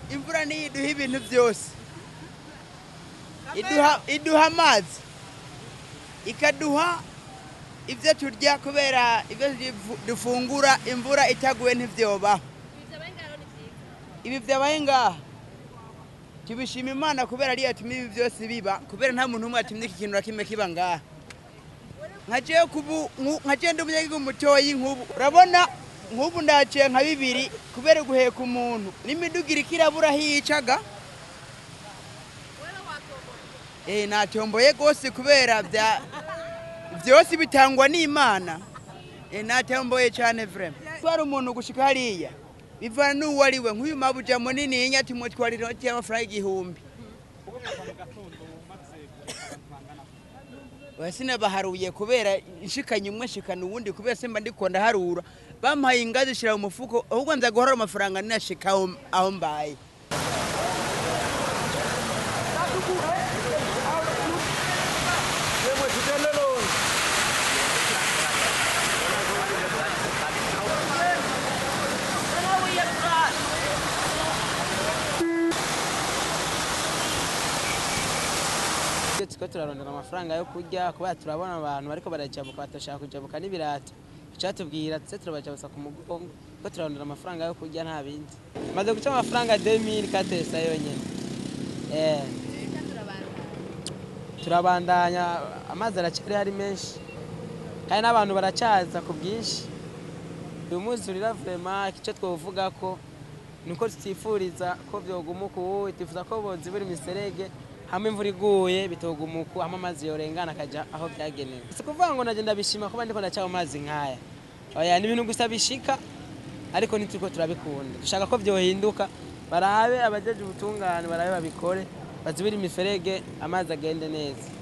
imvura niyo iduha ibintu byose iduha iduha amazi ikaduha ibyo turya kubera ibyo difu- dufungura imvura itaguye ntibyobaho ibi byabaye ngaha tubishima imana kubera ariyo yatumye ibi byose biba kubera nta muntu umwe yatumye iki kintu na kimwe kiba ngaha nka jewe kubu nku- nka jewe ndi umunyagihugu mutoyi nk'ubu urabona nk'ubu ndaciye nka bibiri kubera guheka umuntu n'imiduga iriko irabura aho yicaga eh natomboye rwose kubera bya byose bitangwa n'imana eh natomboye cyane vrema twari umuntu gushika hariya bivana n'uwo ari we nk'uyu mabuja munini yinya tumutwara inoti y'amafaranga igihumbi sinabaharuye kubera nshikanye umwe nshikana uwundi kubera simba ndiko ndaharura bampaye ingazi shira mu mufuko ahubwo nza guhora amafaranga ninashika aho aho mbaye iyo turiko turarondera amafaranga yo kurya kubera turabona abantu bariko barajabuka batashaka kujabuka n'ibirato icatubwira tuze turabajabutsa ku mugongo ko turarondera amafaranga yo kurya nta bindi maze guca amafaranga 2000 katesa yonyene eh turabandanya amazi aracari hari menshi kandi n'abantu baracaza ku bwinshi uyu munsi urira vrema icyo twovuga ko nuko tutifuriza ko vyoguma uku twifuza ko bozibura imiserege hamwe imvura iguye bitoguma uku hamwe amazi yorengana akaja aho vyagenewe si kuvuga ngo naje ndabishima kuba ndiko ndaca mu mazi nkaya oya ni ibintu gusa bishika ariko ntituriko turabikunda dushaka ko vyohinduka barabe abajeje ubutungane barabe babikore bazibire imiferege amazi agende neza